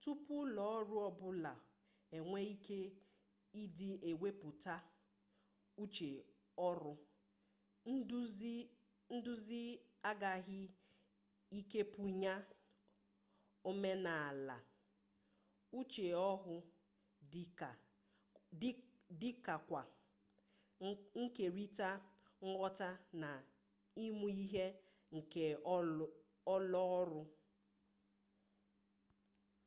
tupu ụlọọrụ ọbụla enwee ike ịdị ewepụta uche ọrụ nduzi agaghị ekepụnye omenala uche ọhụụ dịkwa nkerịta nghọta na ịmụ ihe nke ụlọọrụ